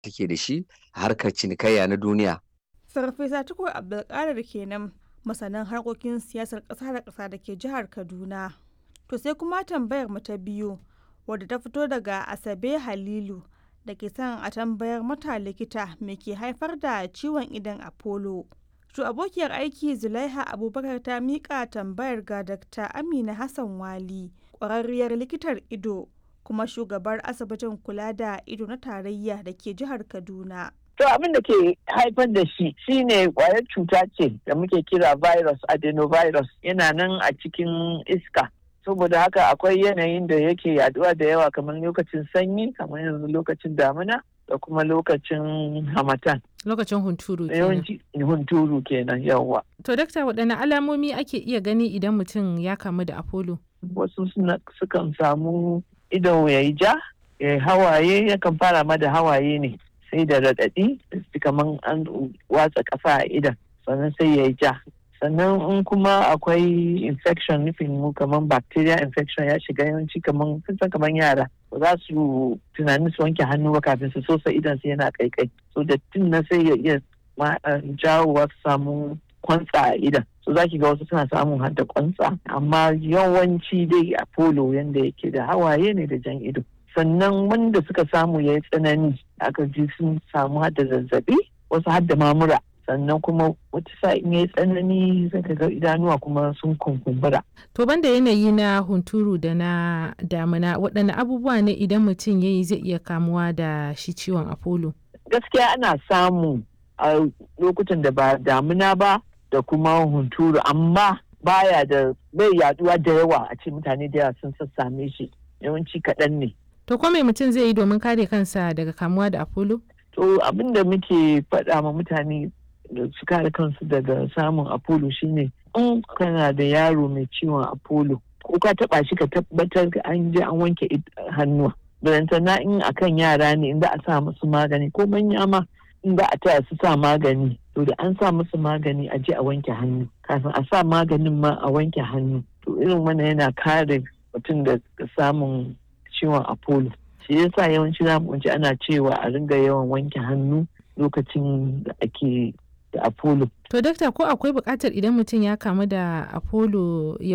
take da shi a harkar cinikayya na duniya. Farfesa Tukur Abdulkadir kenan masanin harkokin siyasar ƙasa da ƙasa da ke jihar Kaduna. To sai kuma tambayar mu ta biyu wadda ta fito daga Asabe Halilu da ke son a tambayar mata likita me ke haifar da ciwon idon Apollo. To abokiyar aiki Zulaiha Abubakar ta miƙa tambayar ga Dr. Amina Hassan Wali, ƙwararriyar likitar ido kuma shugabar asibitin kula da ido na tarayya da ke jihar Kaduna. To abin da ke haifar da shi shine kwayar cuta ce da muke kira virus adenovirus yana nan a cikin iska. Saboda haka akwai yanayin da yake yaduwa da yawa kamar lokacin sanyi kamar yanzu lokacin damina da kuma lokacin hamatan. Lokacin hunturu kenan. Yawanci hunturu kenan yawa. To dakta waɗanne alamomi ake iya gani idan mutum ya kamu da Apollo? Wasu sukan samu ido ya yi ja, ya hawaye yakan fara ma da hawaye ne. sai da raɗaɗi kamar an watsa ƙasa a idan sannan sai ya yi ja sannan in kuma akwai infection nufin mu kamar bacteria infection ya shiga yawanci kamar san kamar yara ba za su tunanin su wanke hannu ba kafin su sosa idan su yana kaikai so da tun na sai ya iya jawowa su samu kwantsa a idan so za ki ga wasu suna samun har da kwantsa amma yawanci dai a polo yanda yake da hawaye ne da jan ido sannan wanda suka samu ya yi tsanani aka ji sun samu hada zazzabi wasu hada mamura sannan kuma wata sa'in ya yi tsanani zaka ga idanuwa kuma sun kunkumbura. To banda yanayi na hunturu da na damina waɗanne abubuwa ne idan mutum ya yi zai iya kamuwa da shi ciwon apollo? Gaskiya ana samu a lokutan da ba damina ba da kuma hunturu amma baya da bai yaduwa da yawa a ce mutane da yawa sun sassame shi yawanci kaɗan ne. To ko mai mutum zai yi domin kare kansa daga kamuwa da Apollo? To abin da muke faɗa ma mutane da su kare kansu daga samun Apollo shine in kana da yaro mai ciwon Apollo ko ka taɓa shi ka tabbatar an je an wanke hannuwa. na in akan yara ne in za a sa musu magani ko manya ma in za a taya su sa magani to da an sa musu magani a je a wanke hannu kafin a sa maganin ma a wanke hannu to irin wannan yana kare mutum da samun ciwon apollo shi yasa yawanci za mu ana cewa a ringa yawan wanke hannu lokacin da ake da apollo to dakta ko akwai buƙatar idan mutum ya kamu da apollo ya